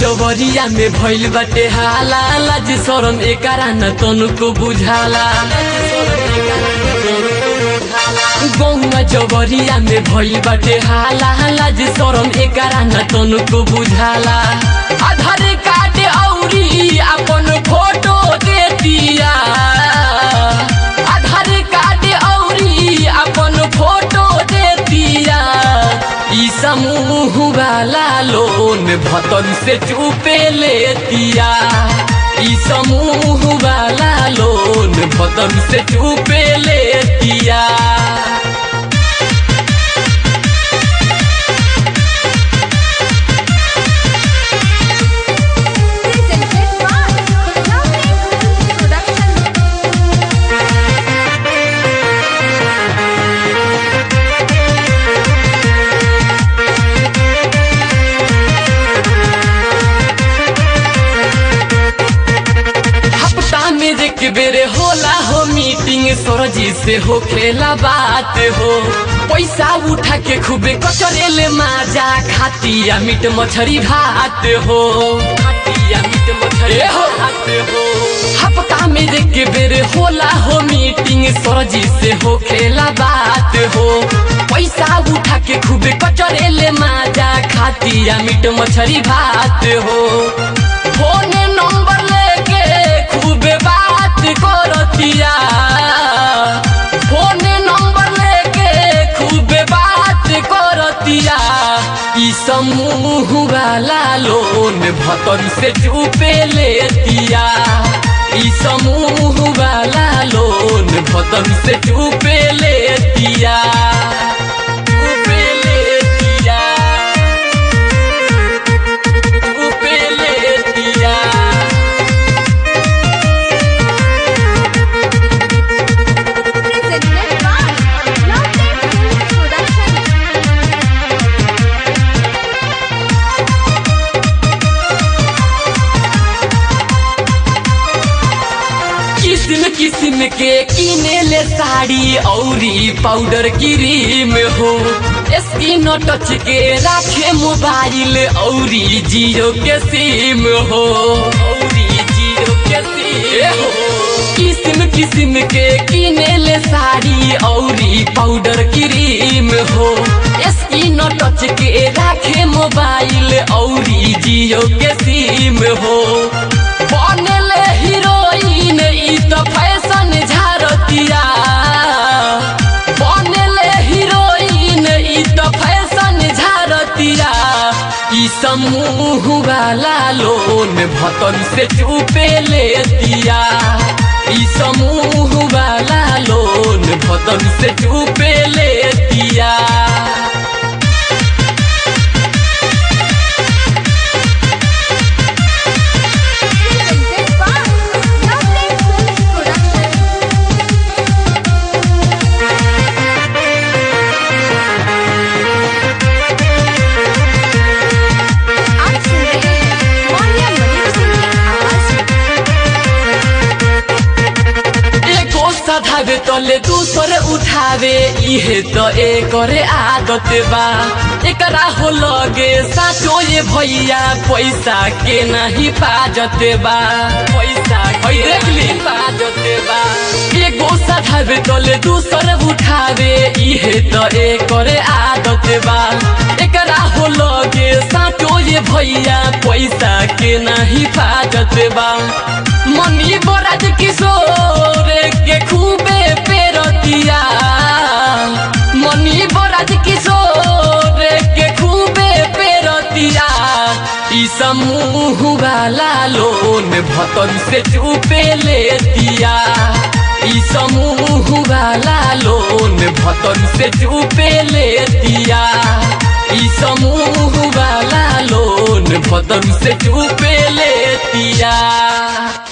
चौबरिया में भइल बाटे हाला लाज शरम एकरा न तनको बुझाला गौवा चौबरिया में भइल बाटे हाला लाज शरम एकरा न तनको बुझाला आधार कार्ड औरी अपन फोटो दे दिया आधार कार्ड औरी अपन फोटो दे दिया ई समूह वाला लोन भतन से चुपे लेतिया ई समूह वाला लोन भतन से चुपे लेतिया Presented by Lovely Production. हफ्ता में एक बेरे होला हो मीटिंग सरजी से हो खेला बात हो पैसा उठा के खूबे कचरेले माजा खातिया मीट मछरी भात हो खातिया मीट मछरी भात हो हफ्ता में एक बेरे होला हो मीटिंग सरजी से हो खेला बात हो पैसा उठा के खूबे कचरेले माजा खातिया मीट मछरी भात हो फोन नंबर लेके खूबे बात करतिया फोन नंबर लेके खूबे बात करतिया ई समूह वाला लोन भतन से चुपे लेतिया ई समूह वाला लोन भतन से चुपे लेतिया चुपे लेतिया चुपे लेतिया Presented by Lovely Production. किस्म किस्म के किने ले साड़ी औरी पाउडर क्रीम हो स्किन टच के राखे मोबाइल औरी जियो के सिम हो औरी जियो के सिम हो किस्म किस्म के किने ले साड़ी औरी पाउडर क्रीम हो स्किन टच के राखे मोबाइल औरी जियो के सिम हो बनले हीरोइन ई त फैशन झारतिया बनले हीरोइन ई त फैशन झारतिया ई समूह वाला लोन भतन से चुपे लेतिया ई समूह वाला लोन भतन से चुपे लेतिया Presented by Lovely Production. आप सुन रहे हैं मान्या मणि सिंह की आवाज में। एको सधावे तले दूसरे उठावे इहे त एकरे आदत बा एकरा हो लगे साचो ये भैया पैसा के नहीं पाजत बा पैसा के देखली पाजत बा एगो सधावे तले दूसरे उठावे इहे त एकरे आदत बा एकरा हो लगे साचो ये भैया पैसा के नहीं पाजत बा मनी बराज किशोर के खूबे पेरतिया मनी बराज किशोर के खूबे पेरतिया ई समूह वाला लोन भतन से चुपे लेतिया ई समूह वाला लोन भतन से चुपे लेतिया ई समूह वाला लोन भतन से चुपे लेतिया